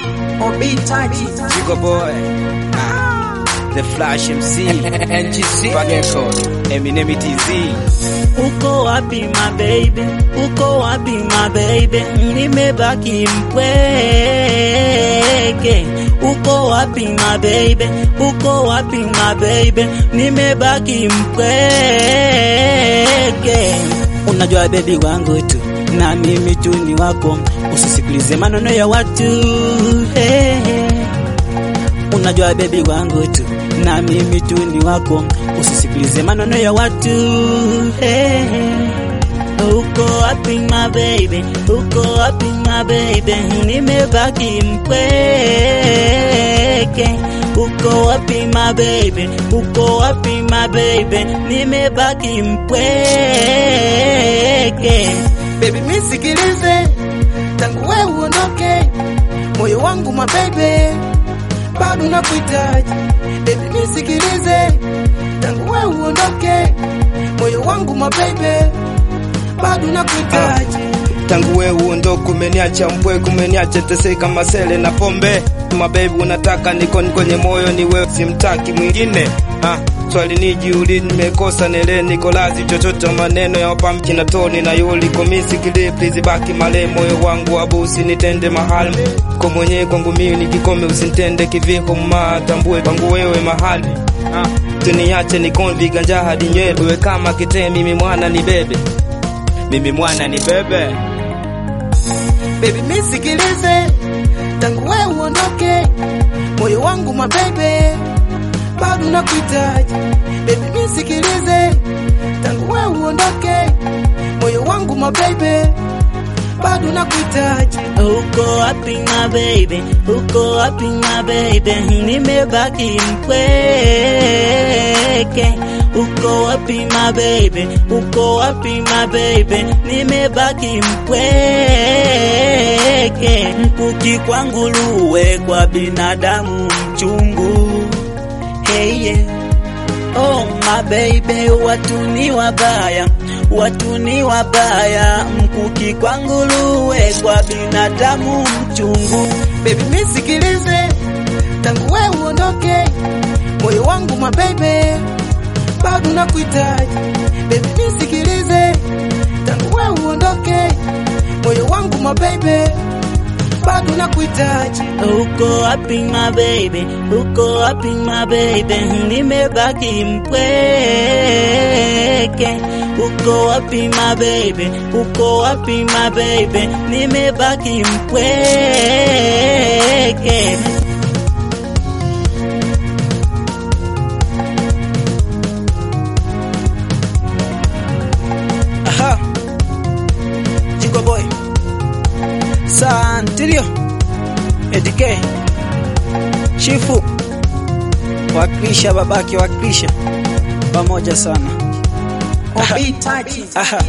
Obi Taji, Chico Boy, ah, The Flash MC, NGC, Record, Eminem TZ. Uko wapi my baby? Uko wapi my baby? Nimebaki mpweke. Uko wapi my baby? Uko wapi my baby? Nimebaki mpweke. Unajua baby wangu tu na mimi tu ni wako, usisikilize maneno ya watu hey, hey. Unajua baby wangu tu na mimi tu ni wako, usisikilize maneno ya watu hey. Uko wapi my baby, uko wapi my baby, nimebaki mpweke. Uko wapi my baby, uko wapi my baby, nimebaki mpweke. baby nisikilize, tangu wewe uondoke, moyo wangu mabebe bado nakuhitaji. Baby nisikilize, tangu wewe uondoke, moyo wangu mabebe bado nakuhitaji. Tangu wewe uondoke, umeniacha mpweke, umeniacha teseka masele na pombe. Mabebi unataka nikoni kwenye moyo, ni wewe, simtaki mwingine. Ah, swali nijiuli, nimekosa nele, niko lazi chochote, maneno ya wapamki na toni na yuli komisi kili, please baki male, moyo wangu abusi, nitende mahali kwa mwenyewe kwangu mimi nikikome, usinitende kiviko, mma tambue kwangu wewe mahali ah, tuniache nikoni viganja hadi nywele, wewe kama kitee, mimi mwana ni bebe, mimi mwana ni bebe. Baby nisikilize, tangu wewe uondoke, moyo wangu mabebe bado nakuhitaji. Baby nisikilize, tangu wewe uondoke, moyo wangu mabebe bado nakuhitaji. Uko wapi my baby, uko wapi my baby, nimebaki mpweke. Uko wapi my baby, uko wapi my baby, nimebaki mpweke. Mkuki kwangu luwe, kwa binadamu mchungu. Hey yeah. Oh my baby, watu ni wabaya, watu ni wabaya. Mkuki kwa nguruwe, kwa binadamu mchungu. Baby nisikilize, tangu wewe uondoke, moyo wangu mabebe bado nakuhitaji. Baby nisikilize, tangu wewe uondoke, moyo wangu mabebe bado nakuhitaji. Uko wapi my baby, uko wapi my baby, nimebaki mpweke. Uko wapi my baby, uko wapi my baby, nimebaki mpweke. Aha. Chico boy. Santilio. Edike. Chifu. Wakrisha babake wakrisha. Pamoja sana. Obi Taji, Aha.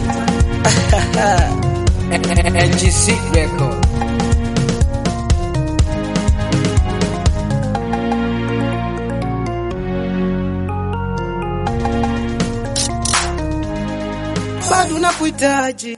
NGC Record. bado nakuhitaji.